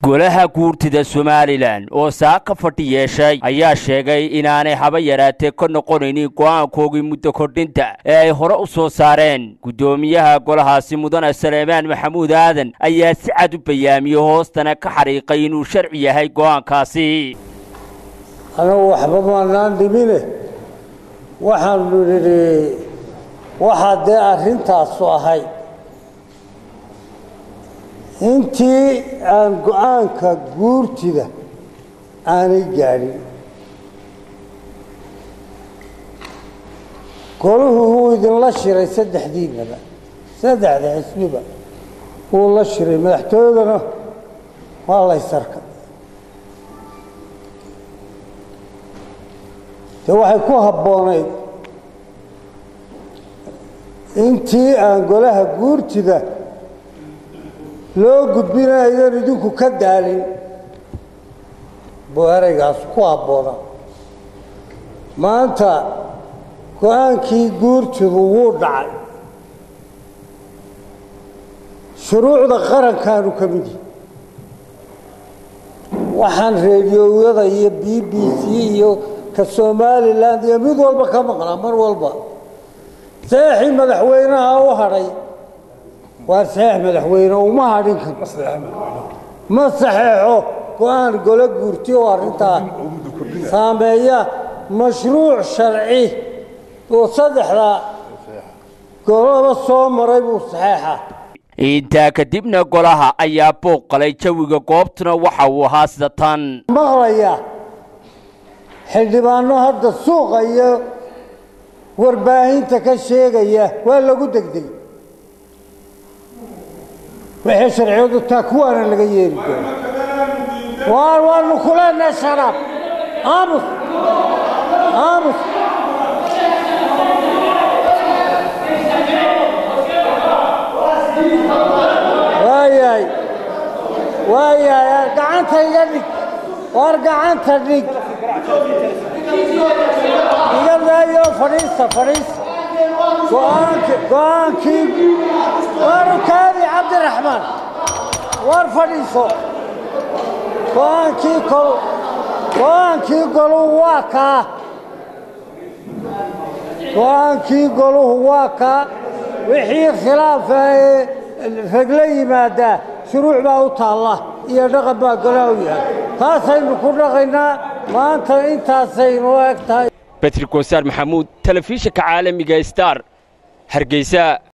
golaha guurtida somalilan oo saaka fadhi yeeshay ayaa sheegay inaanay haba yaraatee ka noqonaynin go'aankoogii muddo kordhinta ee ay hore u soo saareen guddoomiyaha golahaasi mudane saleemaan maxamuud aadan ayaa si cad u bayaamiyey hoostana ka xariiqay inuu sharci yahay go'aankaasi anagu waxba maanaan dhimine waxaanu nidhi waxaa dee arrintaasu ahayd intii aan go-aanka guurtida aanay gaadhin golahu wuu idinla shiray saddexdiinaba saddexda xisbiba wuu la shiray madaxtooyadana waa laysarka de waxay ku habboonayd intii aan golaha guurtida loo gudbina aydan idinku ka daalin buu ereygaas ku habboona maanta go-aankii guurtidu wuu dhacay shuruucda qarankaanu ka mid yihi waxaan reediyowyada iyo b b c iyo ka somalilan iyo mid walba ka maqnaa mar walba saexii madaxweynaha u hadhay waa saxeex madaxweyne uma hadhin karo ma saxeexo go-aan golo guurti oo arrintaa saameeya mashruuc sharci oo saddexda goloba soo maray buu saxeexa intaa kadibna golaha ayaa booq qalay jawiga goobtuna waxa uu ahaa sida tan maqlaya xildhibaano hadda suuqa iyo warbaahinta ka sheegaya waa lagu degdegay wixii sharciyadu taa kuwaana laga yeeli doona waar waanu ku leenahay sharaab aamus aamus waayahay waayahay gacanta iga dhig waar gacanta dhig iga daayo fadhiista fadhiista go-aanki go-aankii waaru kaadi cabdiraxmaan waar fadhiiso go-aankii kol go-aankii goluhu waa kaa go-aankii goluhu waa kaa wixii khilaafa ee rag la yimaadaa shuruuc baa u taalla iyo dhaqan baa golaha u yahay taasaynu ku dhaqaynaa maanta intaasaynu eg tahay betri goosaar maxamuud telefishinka caalamiga star hargeysa